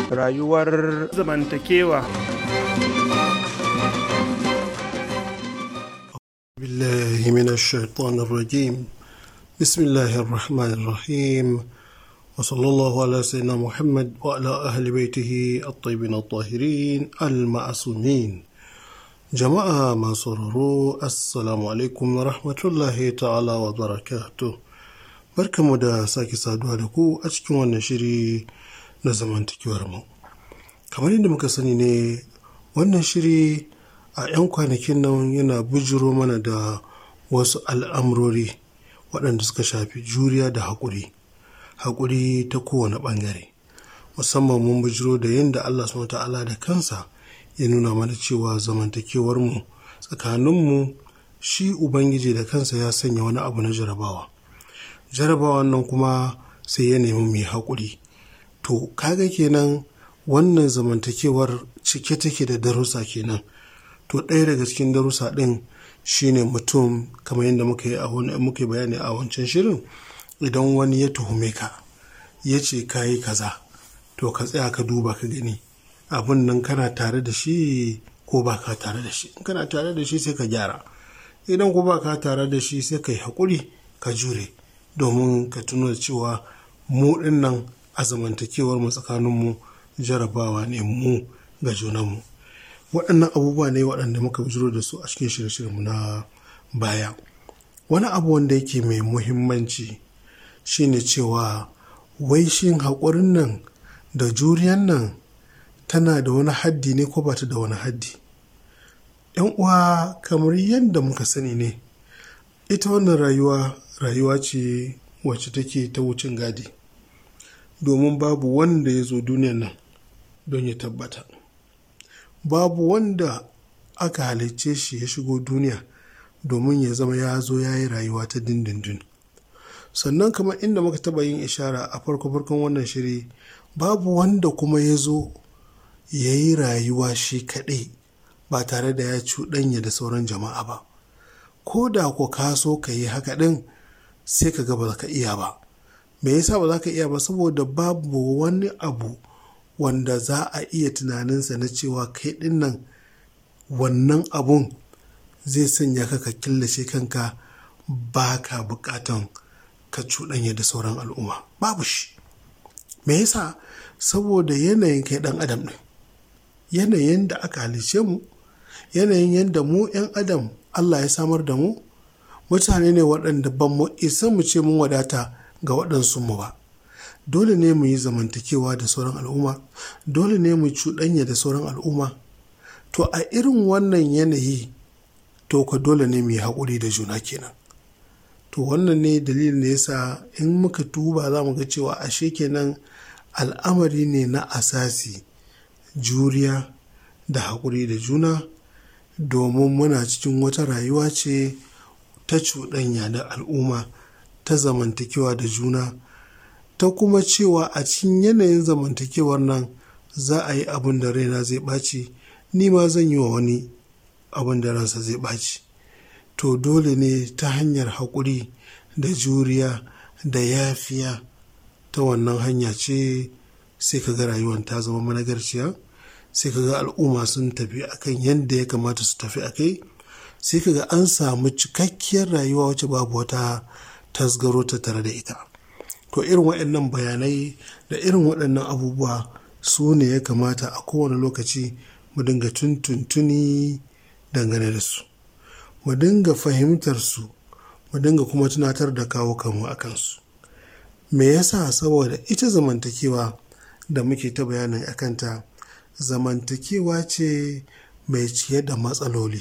rayuwar zamantakewa بالله من الشيطان الرجيم بسم الله الرحمن الرحيم وصلى الله على سيدنا محمد وعلى أهل بيته الطيبين الطاهرين المعصومين جماعة ما سرروا السلام عليكم ورحمة الله تعالى وبركاته barkamu da sake saduwa da ku a cikin wannan shiri na zamantakewar mu kamar yadda muka sani ne wannan shiri a 'yan kwanakin nan yana bujiro mana da wasu al'amurori waɗanda suka shafi juriya da haƙuri haƙuri ta kowane ɓangare musamman mun bujiro da yadda allah subhanahu ta'ala da kansa ya nuna mana cewa zamantakewarmu tsakaninmu shi ubangiji da kansa ya sanya wani abu na jarabawa jarabawan nan kuma sai ya nemi mai haƙuri to kaga kenan wannan zamantakewar cike take da darussa kenan to ɗaya daga cikin darussa ɗin shine mutum kamar yadda muka yi muka bayani a wancan shirin idan wani ya tuhume ka ya ce ka yi kaza to ka tsaya ka duba ka gani abin nan kana tare da shi ko ba ka tare da shi kana tare da shi sai ka gyara idan ko ba ka tare da shi sai ka yi haƙuri ka jure domin ka tuno da cewa mu ɗin nan a zamantakewar mu tsakaninmu jarabawa ne mu ga junanmu waɗannan abubuwa ne waɗanda muka bujiro da su a cikin shirye-shiryenmu na baya wani abu wanda yake mai muhimmanci shine cewa wai shin haƙurin nan da juriyan nan tana da wani haddi ne ko ba ta da wani haddi yan uwa kamar yadda muka sani ne ita wannan rayuwa rayuwa ce wacce take ta wucin gadi domin babu wanda ya zo duniyan nan don ya tabbata babu wanda aka halicce shi ya shigo duniya domin ya zama ya zo ya yi rayuwa ta dindindin sannan kamar inda muka taba yin ishara a farko-farkon wannan shiri babu wanda kuma ya zo ya yi rayuwa shi kaɗai ba tare da ya cuɗanya da sauran jama'a ba ko da ko ka so ka yi haka ɗin sai ka ga ba ka iya ba me yasa ba za ka iya ba saboda babu wani abu wanda za a iya tunaninsa na cewa kai ɗin nan wannan abun zai sanya ka ka killace kanka ba ka buƙatan ka cuɗanya da sauran al'umma babu shi me yasa saboda yanayin kai ɗan adam ɗin yanayin da aka halice mu yanayin yadda mu 'yan adam allah ya samar da mu mutane ne waɗanda ban mu isa mu ce mun wadata ga waɗansu mu ba dole ne mu yi zamantakewa da sauran al'umma dole ne mu cuɗanya da sauran al'umma to a irin wannan yanayi to ka dole ne mu yi haƙuri da juna kenan to wannan ne dalilin da yasa in muka tuba za mu ga cewa ashe kenan al'amari ne na asasi juriya da haƙuri da juna domin muna cikin wata rayuwa ce ta cuɗanya da al'umma ta zamantakewa da juna ta kuma cewa a cikin yanayin zamantakewar nan za a yi abin da raina zai ɓaci ni ma zan yi wa wani abin da ransa zai ɓaci to dole ne ta hanyar haƙuri da juriya da yafiya ta wannan hanya ce sai ka ga rayuwar ta zama managarciya sai ka ga al'umma sun tafi akan yadda ya kamata su tafi a kai sai ka ga an samu cikakkiyar rayuwa wacce babu wata tasgaro ta tare da ita to irin waɗannan bayanai da irin waɗannan abubuwa su ne ya kamata a kowane lokaci mu dinga tuntuntuni dangane da su mu dinga fahimtar su mu dinga kuma tunatar da kawo kanmu a kansu me yasa saboda ita zamantakewa da muke ta bayanin akanta zamantakewa ce mai ciye da matsaloli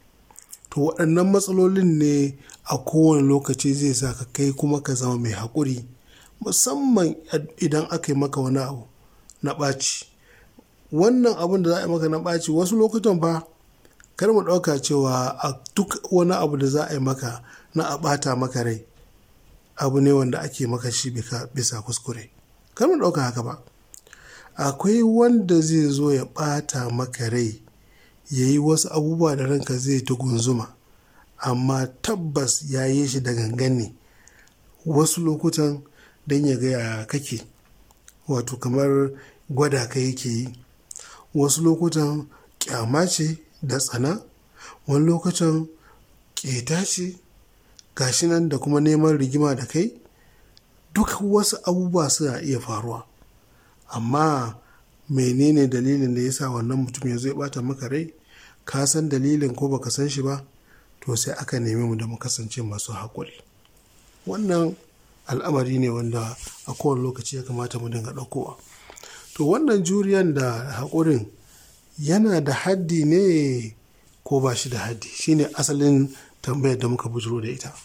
to waɗannan matsalolin ne a kowane lokaci zai sa ka kai kuma ka zama mai haƙuri musamman idan aka yi maka wani abu na ɓaci wannan abin da za a yi maka na ɓaci wasu lokutan fa kar mu ɗauka cewa a duk wani abu da za a yi maka na a ɓata maka rai abu ne wanda ake maka shi bisa kuskure kar mu ɗauka haka ba akwai wanda zai zo ya ɓata maka rai ya yi wasu abubuwa da ranka zai ta gunzuma amma tabbas ya yi shi da gangan ne wasu lokutan don ya gaya kake wato kamar gwada ka yake yi wasu lokutan kyama ce da tsana wani lokutan ƙeta ce gashi nan da kuma neman rigima da kai duk wasu abubuwa suna iya faruwa amma menene dalilin da ya sa wannan mutum ya zo ya bata maka rai ka san dalilin ko baka san shi ba to sai aka nemi mu da mu kasance masu haƙuri wannan al'amari ne wanda a kowane lokaci ya kamata mu dinga ɗaukowa to wannan juriyan da haƙurin yana da haddi ne ko ba shi da haddi shine asalin tambayar da muka bujiro da ita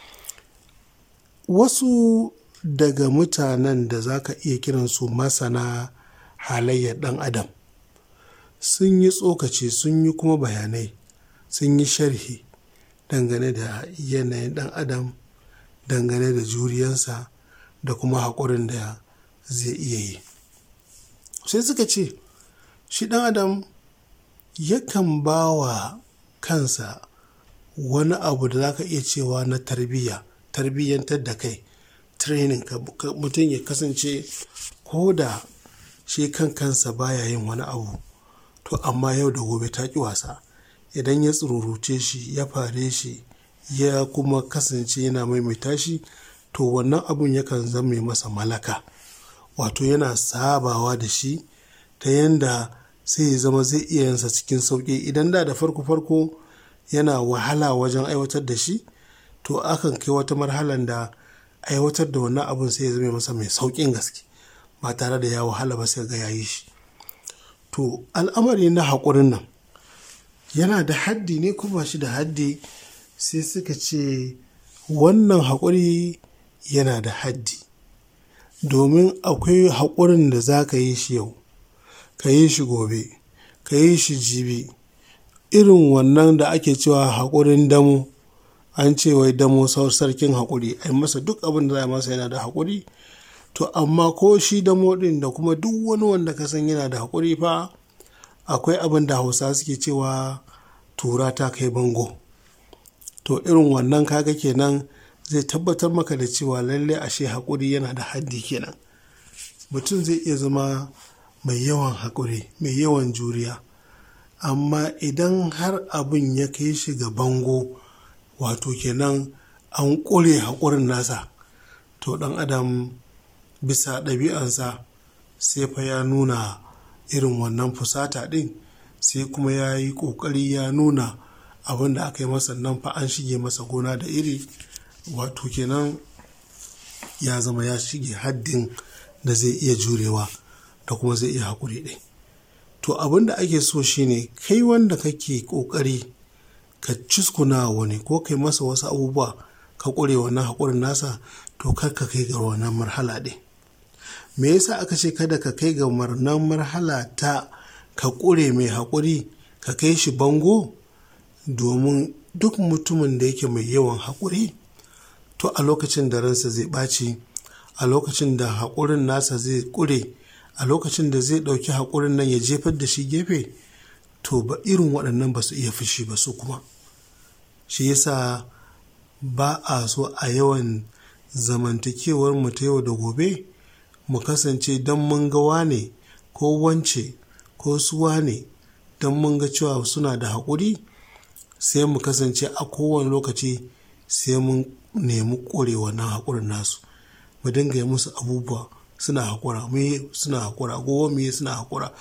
wasu daga mutanen da za ka iya kiransu masana halayyar ɗan adam sun yi tsokaci sun yi kuma bayanai sun yi sharhi dangane da yanayin ɗan adam dangane da juriyansa da kuma haƙurin da zai iya yi sai suka ce shi ɗan adam yakan ba wa kansa wani abu da za ka iya cewa na tarbiyya tarbiyyantar da kai training mutum ya kasance ko da shi kan kansa baya yin wani abu to amma yau da gobe ta ƙi wasa idan ya tsururuce shi ya fare shi ya kuma kasance yana maimaita shi to wannan abun yakan zame masa malaka wato yana sabawa da shi ta yanda sai ya zama zai iya yansa cikin sauƙi idan da da farko farko yana wahala wajen aiwatar da shi to akan kai wata marhalan da aiwatar da wannan abun sai ya zama masa mai sauƙin gaske ba tare da ya wahala ba sai ga yayi shi to al'amari na haƙurin nan yana da haddi ne kuma shi da haddi sai suka ce wannan haƙuri yana da haddi domin akwai haƙurin da za ka yi shi yau ka yi shi gobe ka yi shi jibi irin wannan da ake cewa haƙurin damo an ce wai damo sarkin haƙuri a masa duk abin da za a masa yana da haƙuri to amma ko shi damo ɗin da kuma duk wani wanda ka san yana da haƙuri fa akwai abin da hausa suke cewa tura ta kai bango to irin wannan kaga kenan zai tabbatar maka da cewa lallai ashe haƙuri yana da haddi kenan mutum zai iya zama mai yawan haƙuri mai yawan juriya amma idan har abin ya kai shi ga bango wato kenan an ƙure haƙurin nasa to ɗan adam bisa ɗabi'ansa sai fa ya nuna irin wannan fusata ɗin sai kuma ya yi ƙoƙari ya nuna abin da aka yi masa nan fa an shige masa gona da iri wato kenan ya zama ya shige haddin da zai iya jurewa da kuma zai iya haƙuri ɗin to abin da ake so shine kai wanda kake ƙoƙari ka cuskuna wani ko kai masa wasu abubuwa ka ƙure wannan haƙurin nasa to kar ka kai ga wannan marhala ɗin me yasa aka ce kada ka kai ga wannan marhala ta ka ƙure mai haƙuri ka kai shi bango domin duk mutumin da yake mai yawan haƙuri to a lokacin da ransa zai ɓaci a lokacin da haƙurin nasa zai ƙure a lokacin da zai ɗauki haƙurin nan ya jefar da shi gefe to ba irin waɗannan ba su iya fushi ba su kuma shi yasa ba a so a yawan zamantakewar mu ta yau da gobe mu kasance don mun ga wane ko wance ko su wane don mun ga cewa suna da haƙuri sai mu kasance a kowane lokaci sai mun nemi ƙore wannan haƙurin nasu mu dinga yi musu abubuwa suna haƙura me suna haƙura gowa me suna haƙura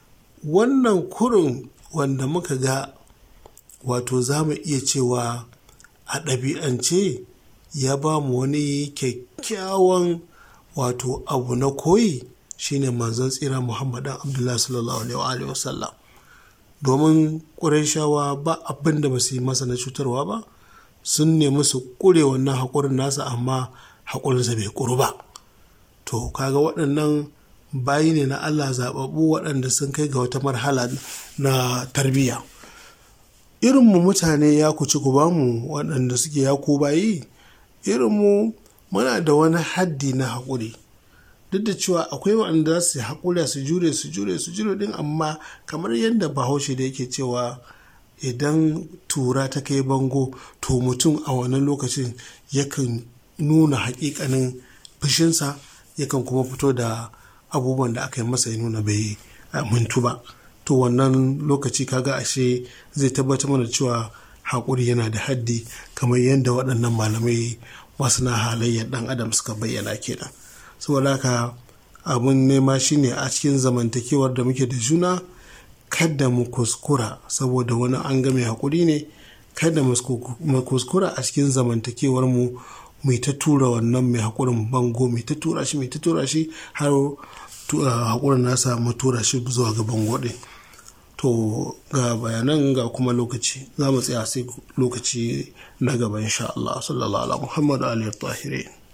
wannan kurin wanda muka ga wato za mu iya cewa a ɗabi'ance ya ba mu wani kyakkyawan wato abu na koyi shine manzon tsira muhammadan abdullahi sallallahu alaihi wasallam domin ƙurashawa ba abin da ba su yi masa na cutarwa ba sun nemi su ƙure wannan haƙurin nasa amma haƙurinsa bai ƙuru ba to kaga waɗannan bayi ne na allah zaɓaɓɓu waɗanda sun kai ga wata marhala na tarbiyya irinmu mutane ya kuci ku bamu waɗanda suke ya ku bayi irinmu muna da wani haddi na haƙuri duk da cewa akwai waɗanda za su haƙura su jure su jure su jure din amma kamar yadda bahaushe da yake cewa idan tura ta kai bango to mutum a wannan lokacin yakan nuna haƙiƙanin fushinsa yakan kuma fito da abubuwan da aka yi masa ya nuna bai mintu ba to wannan lokaci kaga ashe zai tabbatar mana cewa haƙuri yana da haddi kamar yadda waɗannan malamai masu na halayyar ɗan adam suka bayyana kenan saboda haka abun nema shine a cikin zamantakewar da muke da juna kada mu kuskura saboda wani an ga mai haƙuri ne kada mu kuskura a cikin zamantakewar mu mai ta tura wannan mai haƙurin bango mai ta tura shi mai ta tura shi har haƙurin nasa mu tura shi zuwa ga bango ɗin to ga bayanan ga kuma lokaci za mu tsaya sai lokaci na gaba insha Allah sallallahu alaihi Muhammad alihi tahirin